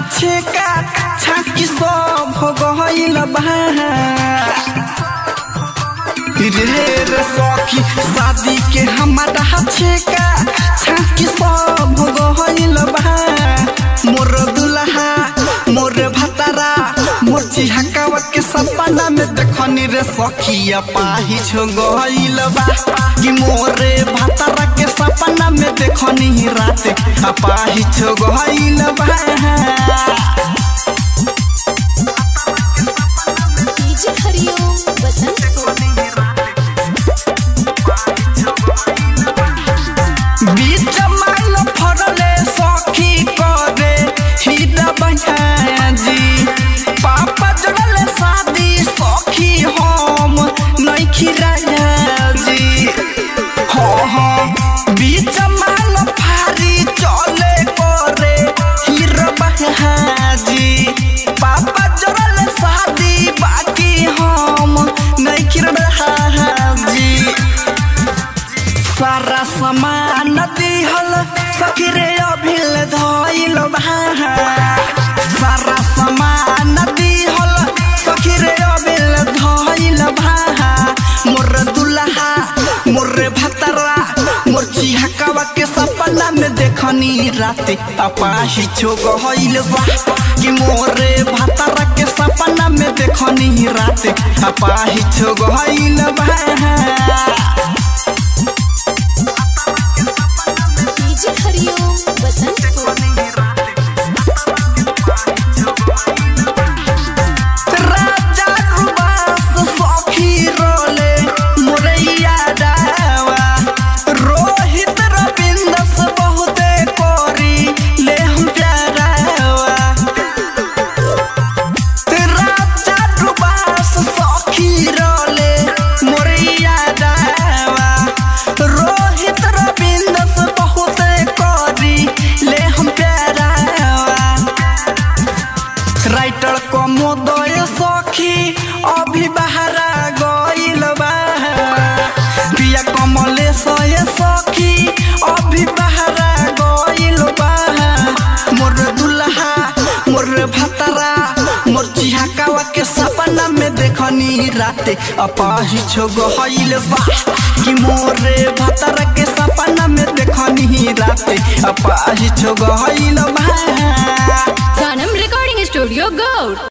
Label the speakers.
Speaker 1: छेका छाकी सब हो गइल बा रे रे सखी शादी के हमारा छेका छाकी सब हो गइल बा मोर दुल्हा मोर भतारा मोर चिहकावा के सपना में देखनी रे सखिया पाही छो गइल बा कि मोरे भतारा के सपना में देखनी रात पाही छो गइल बा
Speaker 2: डीजे हरिओम बसंत को
Speaker 1: बीच माल फरले सखी करे हिदा बहाजी पापा जड़ले शादी सखी हम नइखी राजी हो हो बीच माल फारी चले करे हिर बहाजी पापा जड़ले शादी बाकी हम नइखी राजी सारा सामान दिहल सखी रे अभिल धइल बा सारा सामान दिहल सखी रे अभिल धइल बा मोर दुल्हा मोर भतरा मोर चिहकावा के सपना में देखनी राते अपाही छो गइल बा कि मोरे भतरा के सपना में देखनी राते अपाही छो गइल बा
Speaker 2: डीजे हरिओम बसंत को
Speaker 1: राजा रुबास सखी रोले मोरैया डावा रोहित रविंदस बहुते कोरी ले हम प्यारावा राजा रुबास सखी रोले मोरैया डावा रोहित रविंदस बहुते कोरी ले हम प्यारावा राइटर कमोदय सखी अभी बहरा गइल बा पिया कमलेश ये सखी अभी बहरा गइल बा मोर दुल्हा मोर भतरा मोर चिहकावा के सपना में देखनी राते अपाही छो गइल बा कि मोरे भतरा के सपना में देखनी राते अपाही छो गइल बा
Speaker 3: Sanam Recording Studio Go!